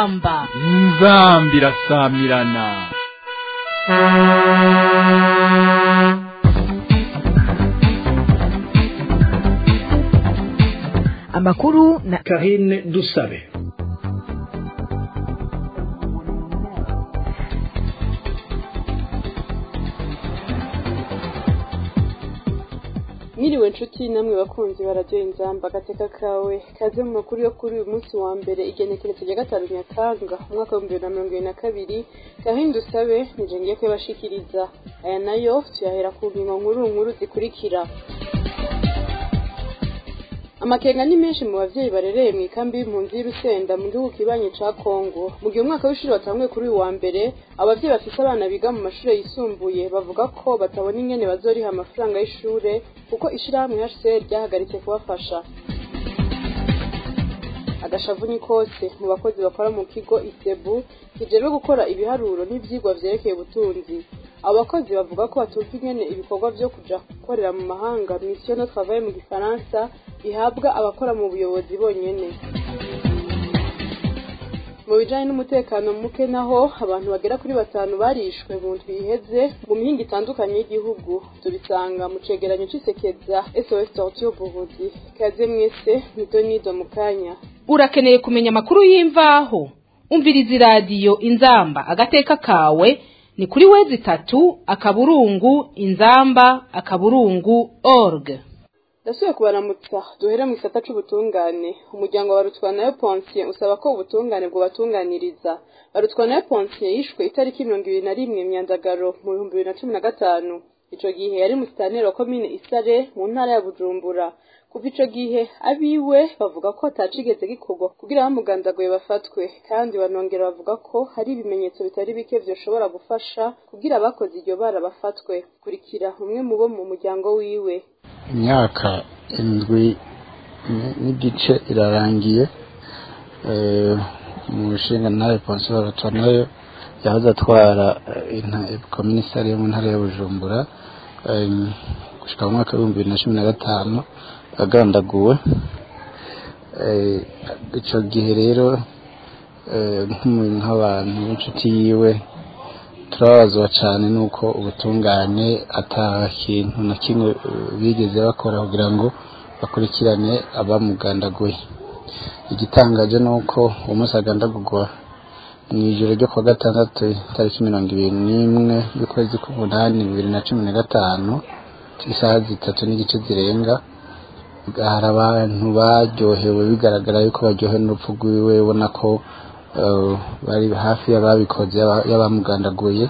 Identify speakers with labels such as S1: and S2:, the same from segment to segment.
S1: inzamba
S2: inzambi irasamirana
S3: amakuru na
S4: Karine Dusabe
S5: Mwiriwe nshuti namwe bakunzi bararyoye inzamba agateka kawe kaze mu makuru yo kuri uyu munsi wa mbere igenekerezo rya gatanu nyakanga umwaka w'ibihumbi bibiri na mirongo ibiri na kabiri gahunda usabe nije ngiye kuyabashikiriza aya nayo tuyahera ku ngingo nkuru nkuru zikurikira amakenga ni menshi mu bavyeyi barereye mu ikambi y'impunzi y'Urusenda mu gihugu kibanye ca Kongo mu gihe umwaka w'ishuri watanguye kuri uyu wa mbere abavyeyi bafise abana biga mu mashure yisumbuye bavuga ko batabona ingene bazoriha amafaranga y'ishure kuko ishirahamwe HCR ryahagaritse kubafasha agashavu ni kose mu bakozi bakora mu kigo isebu kijejwe gukora ibiharuro n'ivyigwa vyerekeye ubutunzi abo bakozi bavuga ko batumva ingene ibikorwa vyo kuja gukorera mu mahanga mission de travail mu gifaransa bihabwa abakora mu buyobozi bonyene mu bijanye n'umutekano muke naho abantu bagera kuri batanu barishwe mu ndwi iheze mu mihinga itandukanye y'igihugu tubisanga mu cegeranyo c'isekeza SOS Torture Burundi kaze mwese nidonido mu kanya
S1: urakeneye kumenya amakuru y'imvaho umviriza iradiyo inzamba agateka kawe ni kuri wezi itatu akaburungu inzamba akaburungu org
S5: ndasubiye kubaramutsa duhere mu gisata c'ubutungane umuryango wa barutwanayo ponsiye usaba ko ubutungane bwobatunganiriza barutwanayo ponsiye yishwe itariki mirongo ibiri na rimwe myandagaro mu bihumbi bibiri na cumi na gatanu ico gihe yari musitaneri wa komine isare mu ntara ya bujumbura kuva ico gihe abiwe bavuga ko atacigeze gikorwa kugira abamugandaguye bafatwe kandi banongera bavuga ko hari ibimenyetso bitari bike vyoshobora gufasha kugira abakoze iryo bara bafatwe kurikira umwe mu bo mu muryango wiwe
S6: imyaka indwi n'igice irarangiye mu nshinga ntare ponsi nayo yahoze atwara komisari yo mu ntara ya bujumbura gushika mu mwaka w'ibihumbi bibiri na cumi na gatanu agandaguwe icyo gihe rero nk'abantu b'inshuti yiwe turababazwa cyane nuko ubutungane ata kintu na kimwe bigeze bakora kugira ngo bakurikirane abamugandaguye igitangaje ni uko uwo munsi agandagurwa mu ijoro ryo kuwa gatandatu tariki mirongo ibiri n'imwe y'ukwezi k'umunani bibiri na cumi na gatanu isaha zitatu n'igice zirenga hari abantu baryohewe bigaragara yuko baryohewe n'urupfu rwiwe ubona ko bari hafi y'ababikoze y'abamugandaguye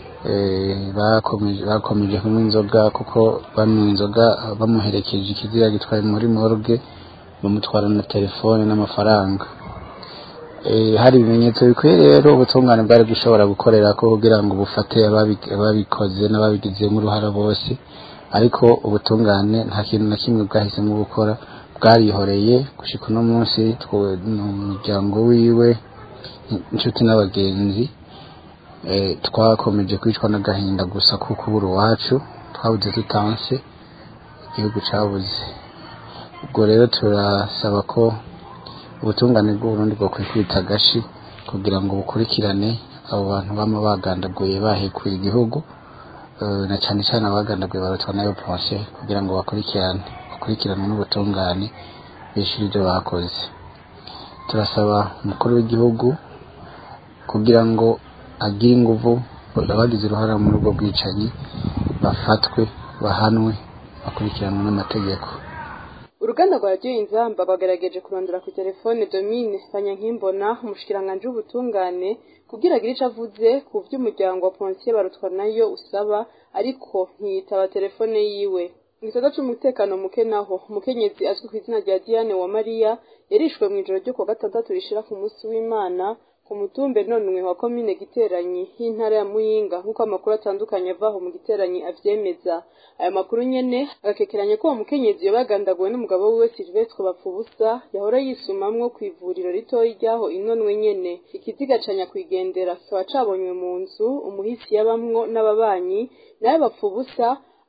S6: bakomeje kunywa inzoga kuko banywa inzoga bamuherekeje ikiziga gitwaye muri morgue bamutwara na telefone n'amafaranga hari ibimenyetso bikwiye rero ubutungane bwari gushobora gukorera ko kugira ngo bufate ababikoze n'ababigizemo uruhara bose ariko ubutungane nta kintu na kimwe bwahisemo gukora bwarihoreye gushika uno munsi umuryango wiwe inshuti n'abagenzi twakomeje kwicwa n'agahinda gusa ko kubura iwacu twabuze tutanse igihugu cyabuze ubwo rero turasaba ko ubutungane bw'uburundi bwakwiye kwita agashi kugira ngo bukurikirane abo bantu bama bagandaguye bahekuye igihugu na cyane cyane abagandaguye barutwa nayo ponse kugira ngo bakurikirane bakurikiranwe n'ubutungane bishyura ibyo bakoze turasaba umukuru w'igihugu kugira ngo agire inguvu abagize uruhare muri ubwo bwicanyi bafatwe bahanwe bakurikiranwe n'amategeko
S5: uruganda rwa radiyo inzamba bagerageje kurondera ku telefone domine banyankimbona umushikiranganji w'ubutungane kugira agire ico avuze ku vy'umuryango wa ponsiye barutwa nayo usaba ariko ntiyitaba telefone yiwe mu gisata c'umutekano muke naho umukenyezi azwi ku izina rya diane wa mariya yarishwe mw'ijoro ryo kuwa gatandatu rishira ku munsi w'imana ku mutumbe nonwe wa komine giteranyi y'intara ya muyinga nk'uko amakuru atandukanye avaho mu giteranyi avyemeza aya makuru nyene agakekeranya ko uwo mukenyezi yabagandaguwe n'umugabo wiwe silvestre bapfubusa yahora yisumamwo kw'ivuriro ritoyi ryaho inonwe nyene ikiziga ca nyakwigendera kikaba cabonywe mu nzu umuhisi yabamwo n'ababanyi nawe bapfubusa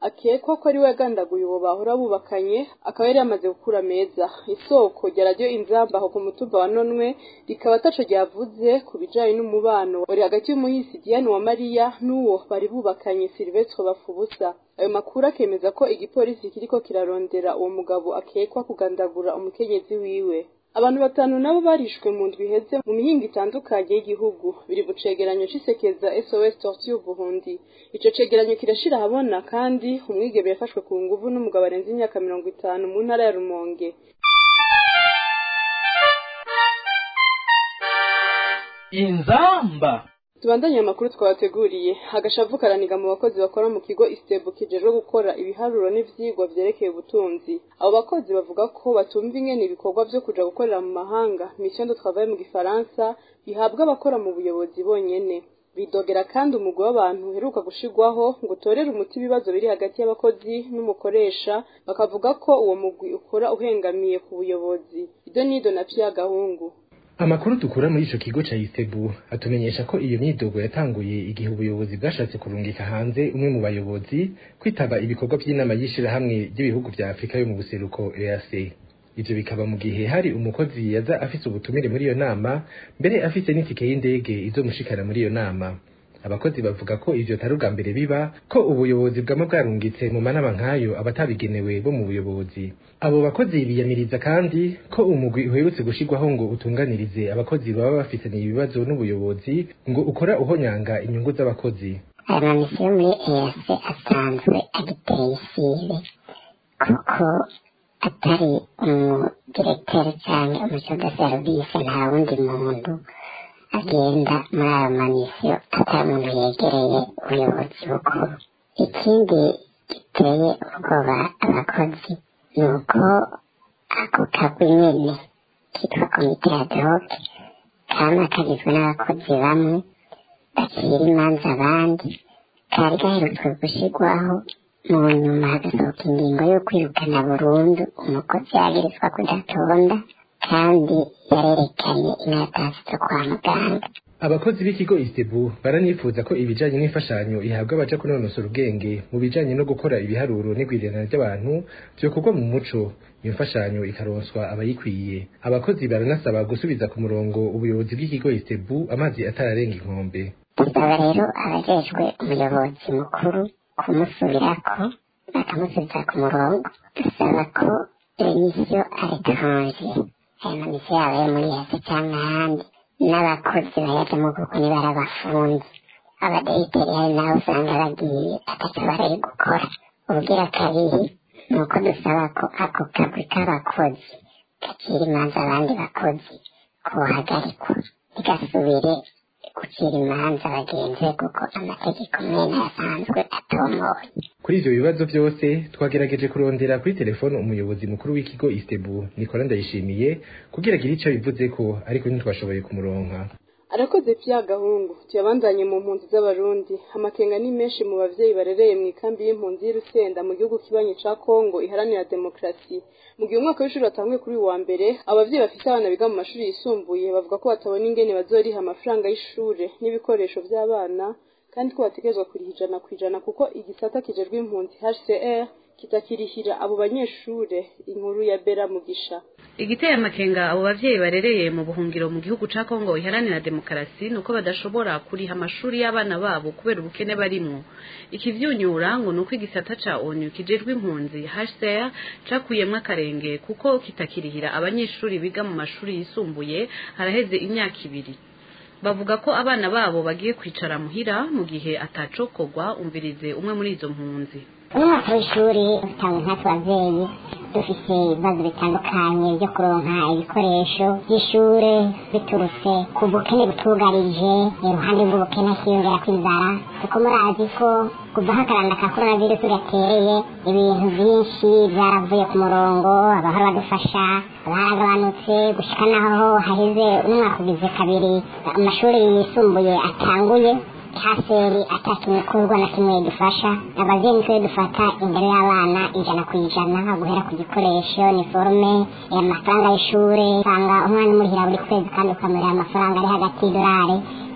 S5: akekwa ko ari we yagandaguye uwo bahora bubakanye akaba yari yamaze gukura meza isoko rya radiyo inzamba aho ku mutumba wa nonwe rikaba ataco ryavuze ku bijanye n'umubano wari hagati y'umuhisi diane wa mariya n'uwo bari bubakanye silvestre bafubusa ayo makuru akemeza ko igipolisi kiriko kirarondera uwo mugabo akekwa kugandagura umukenyezi wiwe abantu batanu nabo barishwe mu ndwi iheze mu mihingo itandukanye y'igihugu biri mu cegeranyo c'isekeza sos torture burundi ico cegeranyo kirashira ahabona kandi umwigeme yafashwe ku nguvu n'umugabo arenze imyaka mirongo itanu mu ntara ya rumonge
S2: inzamba
S5: tubandanye amakuru twabateguriye agashavu karaniga mu bakozi bakora mu kigo istebu kijejwe gukora ibiharuro n'ivyigwa vyerekeye ubutunzi abo bakozi bavuga ko batumva ingene ibikorwa vyo kuja gukorera mu mahanga mission de travail mu gifaransa bihabwa abakora mu buyobozi bonyene bidogera kandi umugwi w'abantu uheruka gushirwaho ngo utorere umuti ibibazo biri hagati y'abakozi n'umukoresha bakavuga ko uwo mugwi ukora uhengamiye ku buyobozi ido nido na pya gahungu
S4: amakuru dukura muri ico kigo ca istebu atumenyesha ko iyo myidogo yatanguye igihe ubuyobozi bwashatse kurungika hanze umwe mu bayobozi kwitaba ibikorwa vy'inama y'ishirahamwe ry'ibihugu vya afurika yo mu buseruko eac ivyo bikaba mu gihe hari umukozi yaza afise ubutumire muri iyo nama mbere afise n'itike y'indege izomushikana muri iyo nama abakozi bavuga ko ivyo atari ubwa mbere biba ko ubuyobozi bwama bwarungitse mu manama nk'ayo abatabigenewe bo mu buyobozi abo bakozi biyamiriza kandi ko umugwi uherutse gushirwaho ngo utunganirize abakozi baba bafitaniye ibibazo n'ubuyobozi ngo ukora uhonyanga inyungu z'abakozi
S7: aya mamisiyo muri eyase asanzwe agiteye isibe kuko atari umudiregiteri cyangwa umusoda serivisi nta wundi muntu agenda muri ayo mamisiyo atari umuntu yegereye ubuyobozi bukuru ikindi giteye ubwoba abakozi ni uko ako kagwi nyene kitwa komite ya doke kama kagizwe n'abakozi bamwe bacira imanza abandi kari gaherutswe gushirwaho mu nyuma hagasohoka ingingo yo kwirukana burundu umukozi yagirizwa kudatonda kandi yarerekanye inatasi zo kwa muganga
S4: abakozi b'ikigo istebu baranifuza ko ibijanye n'imfashanyo ihabwa abaja kunonosora ubwenge mu bijanye no gukora ibiharuro n'igwirirana ry'abantu vyokorwa mu muco iyo mfashanyo ikaronswa abayikwiye abakozi baranasaba gusubiza ku murongo ubuyobozi bw'ikigo istebu amazi atararenga inkombe
S7: dusaba rero abajejwe umuyobozi mukuru kumusubirako bakamusubiza ku murongo dusaba ko remisiyo aretranje ayo mamisiyo yaba yo muri yase cyangwa ahandi n'abakozi bayajyamo kuko niba ari abafundi abadayiteri hari naho usanga bagiye ataco bari gukora ubugira kabiri ni uko dusaba ko ako kagwi k'abakozi gacira imanza abandi bakozi kohagarikwa ntigasubire gucira imanza bagenzi kuko amategeko mwene asanzwe atomoye
S4: kuri ivyo bibazo vyose twagerageje kurondera kuri telefone umuyobozi mukuru w'ikigo istebu nikola ndayishimiye kugira agire ico bivuzeko ariko ntitwashoboye kumuronka
S5: arakoze pya gahungu tuyabandanye mu mpunzi z'abarundi amakenga ni menshi mu bavyeyi barereye mu ikambi y'impunzi y'Urusenda mu gihugu kibanyi ca Kongo iharanira demokrasi mu gihe umwaka w'ishuri watanguye kuri uyu wa mbere abavyeyi bafite abana biga mu mashuri yisumbuye bavuga ko batabona ingene bazoriha amafaranga y'ishure n'ibikoresho vy'abana kandi ko bategerezwa kuriha ijana ku ijana kuko igisata kijejwe impunzi HCR kitakirihira abo banyeshure inkuru ya Bera Mugisha
S8: igiteye amakenga abo bavyeyi barereye mu buhungiro mu gihugu ca Kongo iharanira demokarasi nuko badashobora kuriha amashuri y'abana babo kubera ubukene barimwo ikivyunyura ngo nuko igisata ca ONU kijejwe impunzi HCR cakuyemwo akarenge kuko kitakirihira abanyeshuri biga mu mashuri yisumbuye haraheze imyaka ibiri bavuga ko abana babo bagiye kwicara muhira mu gihe atacokorwa umvirize umwe muri izo mpunzi
S7: umwaka w'ishuri utanga nkatwe abavyeyi dufise ibibazo bitandukanye byo kuronka ibikoresho by'ishure biturutse ku bukene butugarije iruhande rw'ubukene hiyongera kw'inzara kuko murazi ko kuva aho akaranda ka korona virusi gatereye ibintu byinshi byaravuye ku murongo abahora badufasha baragabanutse gushika naho haheze umwaka ugize kabiri amashuri yisumbuye atanguye haseri atakintu kurwa na kimwe dufasha abavyeyi nitwe dufata imbere y'abana ijana ku ijana guhera ku gikoresho niforume amafaranga y'ishure usanga umwana umurihira buri kwezi kandi ukamurira amafaranga ari hagati y'idolari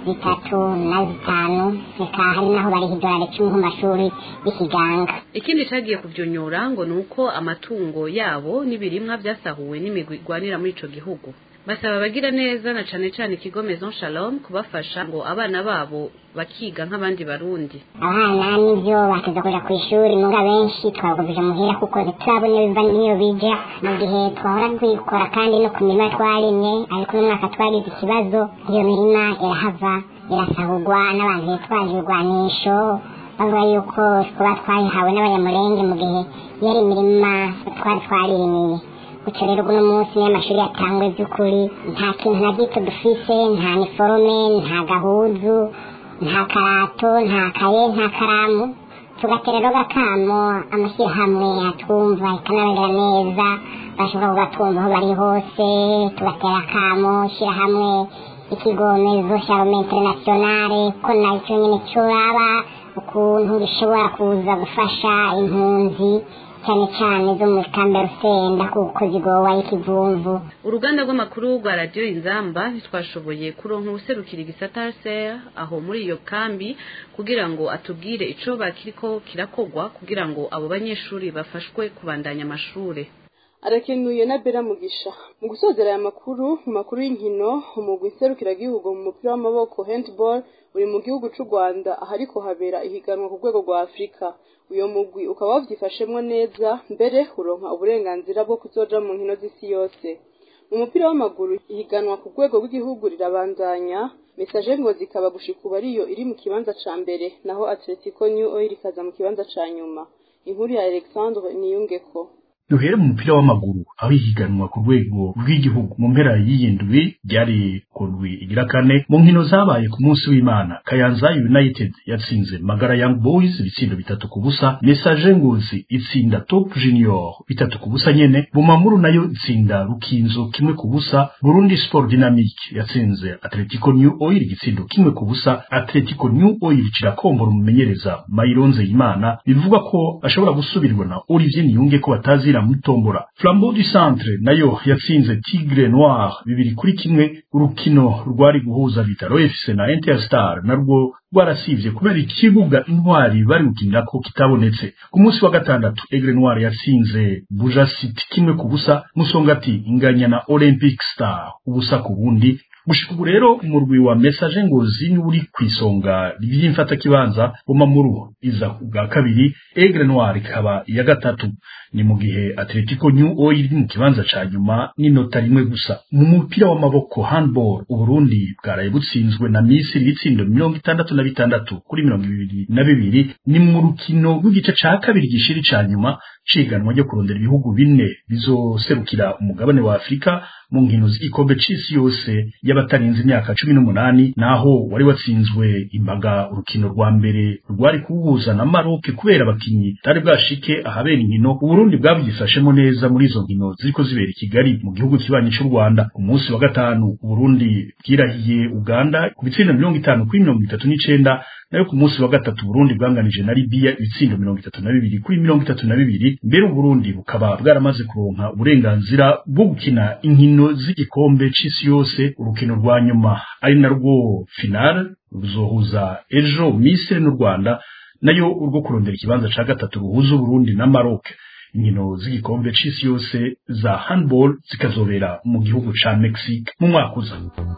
S7: zitatu na zitanu reka hari naho bariha idolari icumi ku mashuri y'ikiganga
S8: ikindi cagiye kuvyunyura ngo nuko amatungo yabo n'ibirimwa vyasahuwe n'imigwi igwanira muri ico gihugu basaba abagira neza na cane cane ikigo Maison Shalom kubafasha ngo abana babo bakiga nk'abandi barundi
S7: abana nivyo bateza kuja ku ishuri muga benshi twabagumije muhira kuko ntiturabona iyo biva niyo bija mu gihe twahora twikora kandi no ku mirima twarimye ariko uno mwaka twagize ikibazo iyo mirima irahava irasahurwa n'abantu bitwaje ibigwanisho bavuga yuko kuba twayihawe n'abanyamurenge mu gihe yari imirima twari twarimiye gutyo rero uno munsi niyo amashuri yatangwe by'ukuri nta kintu na gito dufise nta niforume nta gahuzu nta karato nta kaye nta karamu tugatera rero gakamo amashyirahamwe atwumva ikanabera neza bashobora kugatwumva aho bari hose tugatera akamo shyirahamwe ikigomezo sharome internationale ko nacyo nyine curaba ukuntu gishobora kuza gufasha impunzi cyane cyane zo muri kambe rusenda kuko zigowa y'ikivumvu
S8: uruganda rw'amakuru rwa radiyo inzamba ntitwashoboye kuronka ubuserukira igisata ser aho muri iyo kambi kugira ngo atubwire ico bakiriko kirakogwa kugira ngo abo banyeshuri bafashwe kubandanya amashure
S5: arakenuye na bera mugisha mu gusozera aya makuru mu makuru y'inkino umugwi nserukiragihugu mu mupira w'amaboko handball uri mu gihugu c'u rwanda ahariko habera ihiganwa ku rwego rwa afurika uyo mugwi ukaba wavyifashemwo neza mbere uronka uburenganzira bwo kuzoja mu nkino z'isi yose mu mupira w'amaguru ihiganwa ku rwego rw'igihugu rirabandanya mesaje ngo zikaba gushika ubu ariyo iri mu kibanza ca mbere naho atletico new oil ikaza mu kibanza ca nyuma inkuru ya alexandre niyungeko
S9: duhere mu mupira w'amaguru aho ihiganwa ku rwego rw'igihugu mu mpera y'iyindwi ryari ku ndwi igira kane mu nkino zabaye ku munsi w'imana kayanza united yatsinze magara young boys ibitsindo bitatu ku busa message ngozi itsinda top junior bitatu ku busa nyene bumamuru nayo itsinda rukinzo kimwe ku busa burundi sport dynamique yatsinze atletico new oil igitsindo kimwe ku busa atletico new oil kirakombora umumenyereza mayironze imana bivuga ko ashobora gusubirwa na olivier niyunge ko batazira mutombora flambeau du centre nayo yatsinze tigre noir bibiri kuri kimwe urukino rwari guhuza bitaro fc na interstar narwo rwarasivye kubera ikibuga intwari bari gukinirako kitabonetse ku munsi wa gatandatu egre noir yatsinze buja city kimwe ku busa musongati inganya na olympic star ubusa ku bundi gushika ubu rero umurwi wa message ngozi ni uri kwisonga ry'imfata kibanza bumamuru iza bwa kabiri egre noir ikaba iya gatatu ni mu gihe atletico new oil iri mu kibanza ca nyuma n'inota rimwe gusa mu mupira w'amaboko handball uburundi bwaraye butsinzwe na misiri ibitsindo mirongo itandatu na bitandatu kuri mirongo ibiri na bibiri ni mu rukino rw'igice ca kabiri gishiri ca nyuma ciganwa ryo kurondera ibihugu bine bizoserukira umugabane wa afurika mu nkino z'igikombe c'isi yose y'abatarenze imyaka cumi n'umunani naho wari watsinzwe imbaga urukino rwa mbere rwari kuwuhuza na maroke kubera abakinyi butari bwashike ahabera inkino uburundi bwavyifashemo neza muri izo nkino ziriko zibera i kigali mu gihugu kibanyi c'u rwanda ku munsi wa gatanu uburundi bwirahiye uganda ku bitsindo mirongo itanu kuri mirongo itatu n'icenda nayo ku munsi wa gatatu Burundi bwanganije na Libya ibitsindo mirongo itatu na bibiri kuri mirongo itatu na bibiri mbere Burundi bukaba bwaramaze kuronka uburenganzira bwo gukina inkino z'igikombe c'isi yose urukino rwa nyuma ari narwo final ruzohuza ejo Misiri n'u Rwanda nayo urwo kurondera ikibanza ca gatatu ruhuza Burundi na Maroc inkino z'igikombe c'isi yose za handball zikazobera mu gihugu ca Mexique mu mwaka uza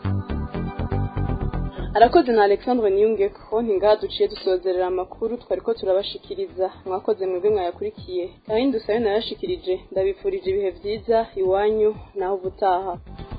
S5: arakoze na alexandre niyunge ko ntingaha duciye dusozerera amakuru twari ko turabashikiriza mwakoze mwebwe mwayakurikiye kandi dusabe nayashikirije ndabifurije ibihe byiza iwanyu naho ubutaha